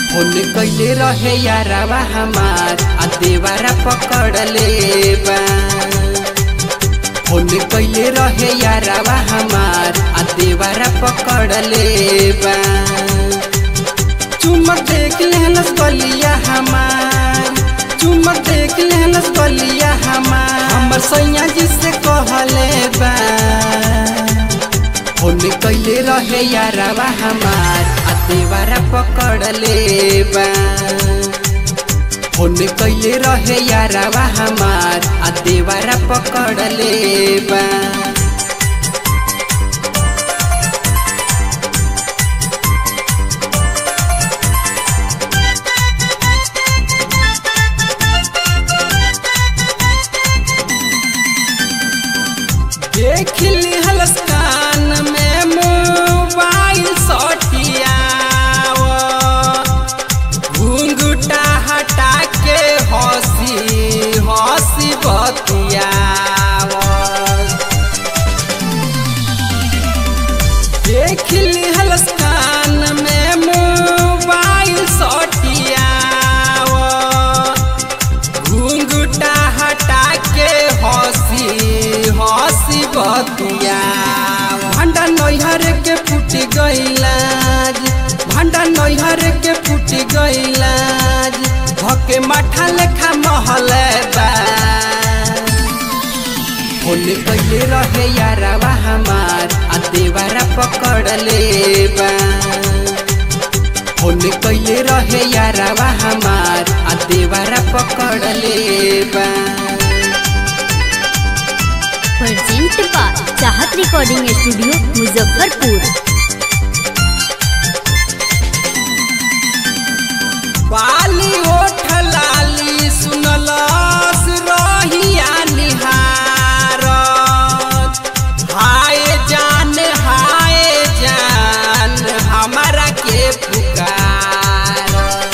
phone कैले रहे यारावा हमार आ देवारा पकड़ले बा फोन कैले रहे यारावा हमार आ देवारा पकड़ले बा चुमक देख लेहलस गलिया हमार चुमक देख लेहलस गलिया हमार हमर सैया जी से कहले बा फोन कैले रहे यारावा हमार आ देवारा पकड़ले बा फोन कैले रहे यारावा हमार आ देवारा पकड़ले बा देख लिहलस कान में मोबाइल सटिया घुंघुटा हटा के हंसी हंसी बतिया देख लिहलस कान में मोबाइल सटिया घुंघुटा हटा के हंसी हंसी बतिया भंडा नैहर के फूट गईलाज भंडा नैहर के फूट गईलाज भके माठा लेखा महल बा फोन कैले रहे यारावा हमार आ देवारा पकड़ले बा फोन कैले रहे यारावा हमार आ देवारा पकड़ले बा present by Chahat recording studio Muzaffarpur बाली ओठ लाली सुनलस रहिया निहारत हाय जान हाय जान हमारा के पुकार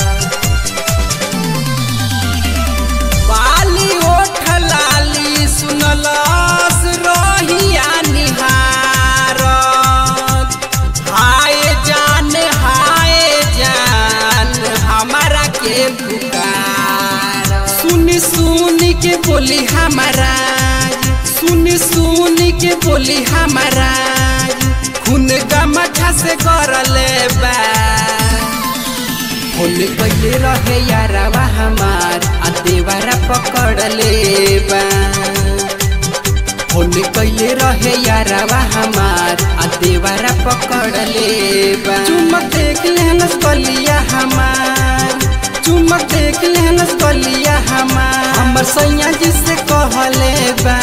बाली ओठ लाली सुनलस रहिया निहारत हाय जान हाय जान हमारा के पुकार सुनी सुनी के बोली हमारा सुनी सुनी के बोली हमारा खून गमछा से करले बा फोन कैले रहे यारावा हमार आ देवारा पकड़ले बा फोन कैले रहे यारावा हमार आ देवारा पकड़ले बा चुमक देख लेहलस गलिया हमार चुमक देख लेहलस गलिया हमार हमर सैया जी से कहले बा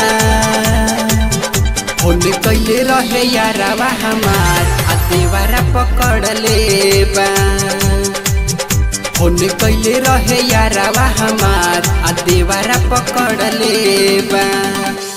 फोन कैले रहे यारावा हमार आ देवारा पकड़ले बा फोन कैले रहे यारावा हमार आ देवारा पकड़ले बा